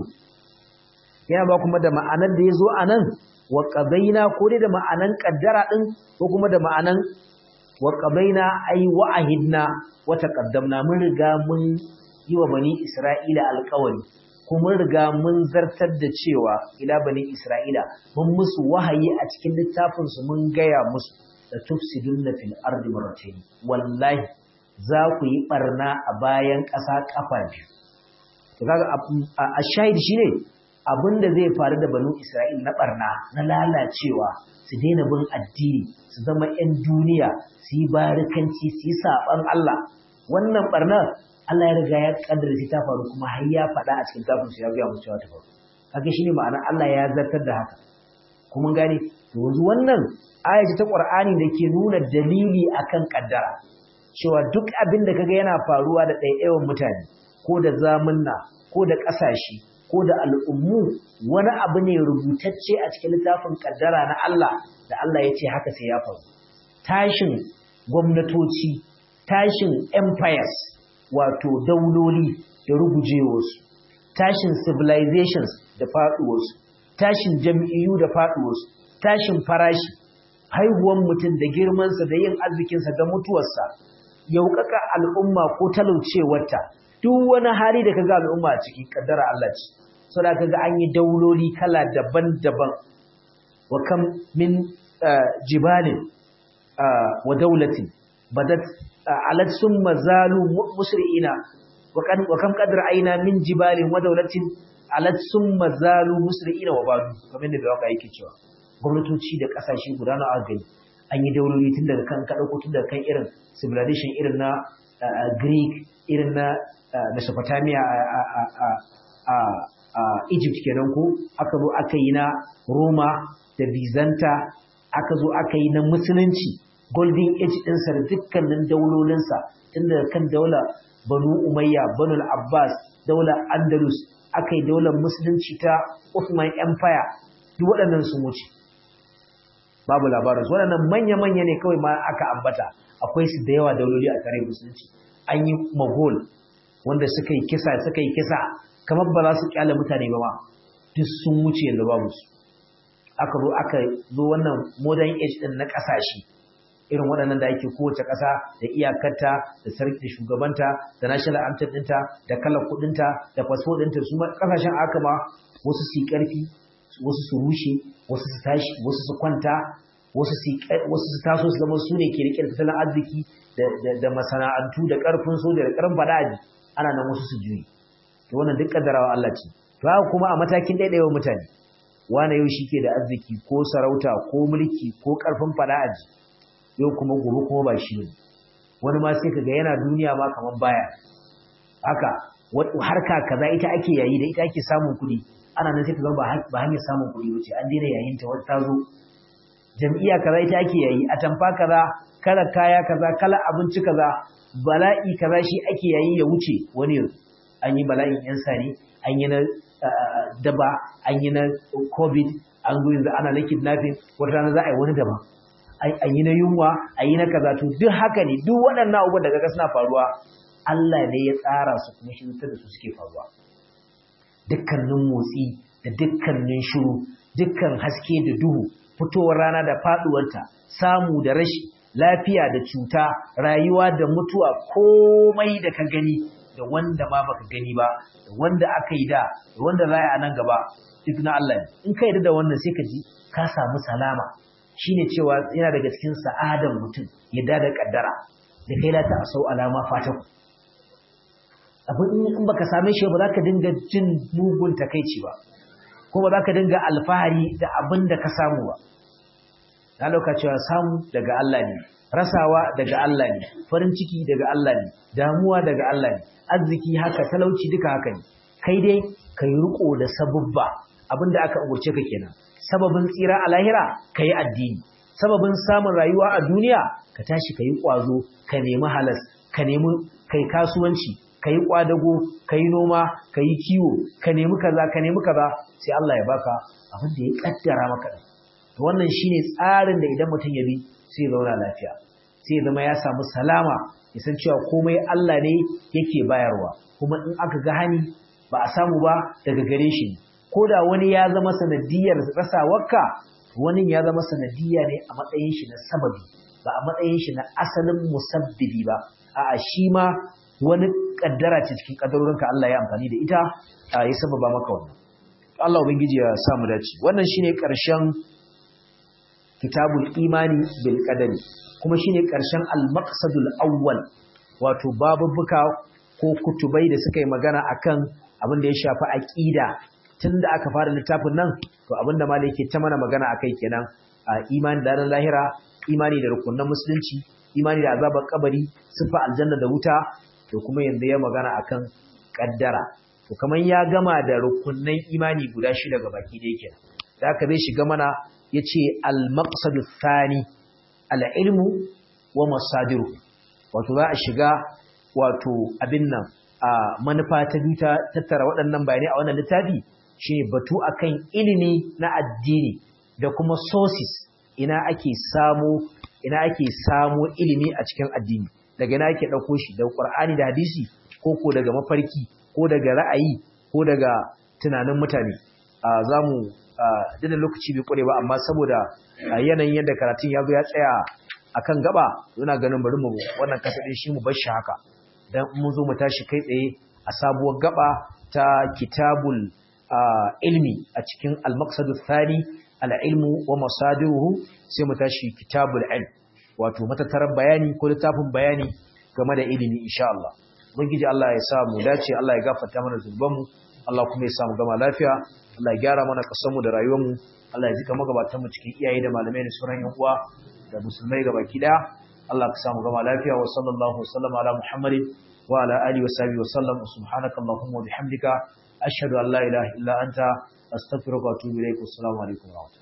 yana ba kuma da ma'anar da yazo anan wa qadaina ko dai da ma'anan kaddara din ko kuma da ma'anan wa qadaina ai wa ahidna wa taqaddamna mun riga mun yi wa bani Isra'ila alƙawari kuma riga mun zartar da cewa ila bani Isra'ila mun musu wahayi a cikin littafin su mun gaya musu da tufsidunna fil ardi marratayn wallahi za ku yi barna a bayan ƙasa kafa biyu to kaga a shahid shine abinda zai faru da banu Isra'il na barna na lalacewa su daina bin addini su zama 'yan duniya su yi barikanci su yi saban Allah wannan barnar Allah ya riga ya kaddara shi ta faru kuma har ya faɗa a cikin tafin ya ga mu cewa ta faru kaga shine ma'ana Allah ya zartar da haka kuma gane to yanzu wannan aya ta Qur'ani da ke nuna dalili akan kaddara cewa duk abin da kaga yana faruwa da ɗaiɗaiwan mutane ko da zamunna ko da ƙasashe ko da al'ummu wani abu ne rubutacce a cikin littafin kaddara na Allah da Allah ya ce haka sai ya faru tashin gwamnatoci tashin empires wato dauloli da rugujewarsu tashin civilizations da faɗuwarsu tashin jam'iyyu da faɗuwarsu tashin farashi haihuwan mutum da girmansa da yin arzikinsa da mutuwarsa yaukaka al'umma ko talaucewarta duk wani hali da kaga al'umma a ciki kaddara Allah ce saboda kaga an yi dauloli kala daban-daban wa kam min jibalin wa daulatin badat alat summa zalu musri'ina wa kam qadar aina min jibalin wa daulatin alat summa zalu musri'ina wa badu kamar da waka yake cewa gwamnatoci da kasashe guda na gani an yi dauloli tun daga kan ka dauko tun daga kan irin civilization irin na Greek irin na Mesopotamia a Egypt kenan ko aka zo aka yi na Roma da Byzanta aka zo aka yi na musulunci golden age ɗinsa da dukkanin daulolinsa tun daga kan daula Banu Umayya Banu Abbas daular Andalus aka yi daular musulunci ta Ottoman Empire duk waɗannan sun wuce babu labarin su waɗannan manya-manya ne kawai ma aka ambata akwai su da yawa dauloli a tare musulunci an yi Mughal wanda suka yi kisa suka yi kisa kamar ba za su kyale mutane ba ma duk sun wuce yanzu babu su aka zo aka zo wannan modern age din na kasashe irin waɗannan da ake kowace ƙasa da iyakarta da sarki da shugabanta da national anthem ɗinta da kalar kuɗinta da fasfo ɗinta su ma ƙasashen aka ma wasu su yi ƙarfi wasu su rushe wasu su tashi wasu su kwanta wasu su taso su zama su ne ke riƙe da tattalin arziki da masana'antu da ƙarfin soja da ƙarfin faɗaɗi ana nan wasu su juyi to wannan duk kaddarawa Allah ce to haka kuma a matakin daidaiwa mutane wani yau shi ke da arziki ko sarauta ko mulki ko karfin fada'aji yau kuma gobe kuma ba shi ne wani ma sai kaga yana duniya ma kaman baya haka harka kaza ita ake yayi da ita ake samun kuɗi ana nan sai kaga ba hanyar samun kuɗi wuce an daina yayin ta wata zo jam'iyya kaza ita ake yayi a tamfa kaza kala kaya kaza kala abinci kaza bala'i kaza shi ake yayi ya wuce wani yanzu an yi bala'in yan sani an yi na daba an yi na covid an zo yanzu ana na kidnapping wata rana za a yi wani daban an yi na yunwa an yi na kaza to duk haka ne duk waɗannan abubuwan da kaga suna faruwa Allah ne ya tsara su kuma shi da su suke faruwa dukkanin motsi da dukkanin shiru dukkan haske da duhu fitowar rana da faduwarta samu da rashi lafiya da cuta rayuwa da mutuwa komai da ka gani da wanda ma baka gani ba da wanda aka yi da da wanda za a nan gaba duk na Allah ne in ka yarda da wannan sai ka ji ka samu salama shine cewa yana daga cikin sa'adan mutum yadda da kaddara da kai la ta asau alama fataku abin in baka same shi ba za ka dinga jin mugun takaici ba ko ba za ka dinga alfahari da abin da ka samu ba na lauka cewa samu daga Allah ne rasawa daga Allah ne farin ciki daga Allah ne damuwa daga Allah ne arziki haka talauci duka haka ne kai dai ka yi riko da sabubba abin da aka umurce ka kenan sababin tsira a lahira ka yi addini sababin samun rayuwa a duniya ka tashi ka yi ƙwazo ka nemi halas ka nemi kai kasuwanci ka yi ƙwadago ka yi noma ka yi kiwo ka nemi kaza ka nemi kaza sai Allah ya baka abin da ya kaddara maka to wannan shine tsarin da idan mutum ya bi sai zauna lafiya sai zama ya samu salama ya san cewa komai Allah ne yake bayarwa kuma in aka ga hani ba a samu ba daga gare shi ko da wani ya zama sanadiyar rasawarka wani ya zama sanadiyya ne a matsayin shi na sababi ba a matsayin shi na asalin musabbibi ba a'a shi ma wani kaddara ce cikin kaddarorinka Allah ya amfani da ita ya sababa maka wannan Allah ubangiji ya sa mu dace wannan shine karshen kitabul imani bil qadari kuma shine karshen al maqsadul awwal wato babubuka ko kutubai da suka yi magana akan abin da ya shafi aqida tunda aka fara littafin nan to abinda malai yake ta mana magana akai kenan imani da ran lahira imani da rukunin musulunci imani da azabar kabari sifa aljanna da wuta to kuma yanzu ya magana akan kaddara to kaman ya gama da rukunnan imani guda shida ga baki da yake da aka zai shiga mana yace al-maqsad thani al-ilmu wa masadiru wato za a shiga wato abin nan a manufa ta biyu ta tattara waɗannan bayanai a wannan littafi shine batu akan ilimi na addini da kuma sources ina ake samu ina ake samu ilimi a cikin addini daga ina ake ɗauko shi daga Qur'ani da hadisi ko ko daga mafarki ko daga ra'ayi ko daga tunanin mutane za mu dana lokaci bai kware ba amma saboda yanayin yadda karatun ya zo ya tsaya akan gaba yana ganin bari mu wannan kasadin shi mu bar shi haka dan mun zo mu tashi kai tsaye a sabuwar gaba ta kitabul ilmi a cikin al-maqsadu thani al-ilmu wa masadiruhu sai mu tashi kitabul ilm wato matattarar bayani ko littafin bayani game da ilimi insha Allah ubangiji Allah ya sa mu dace Allah ya gafarta mana zunubanmu Allah kuma ya sa mu gama lafiya Allah ya gyara mana kasanmu da rayuwarmu Allah ya jika magabatan mu cikin iyaye da malamai da sauran yan uwa da musulmai gabaki daya Allah ka sa mu gama lafiya wa sallallahu wa sallama ala Muhammadin wa ala alihi wa sahbihi wa sallam subhanaka allahumma wa bihamdika ashhadu an la ilaha illa anta astaghfiruka wa atubu ilaik assalamu alaikum wa rahmatullahi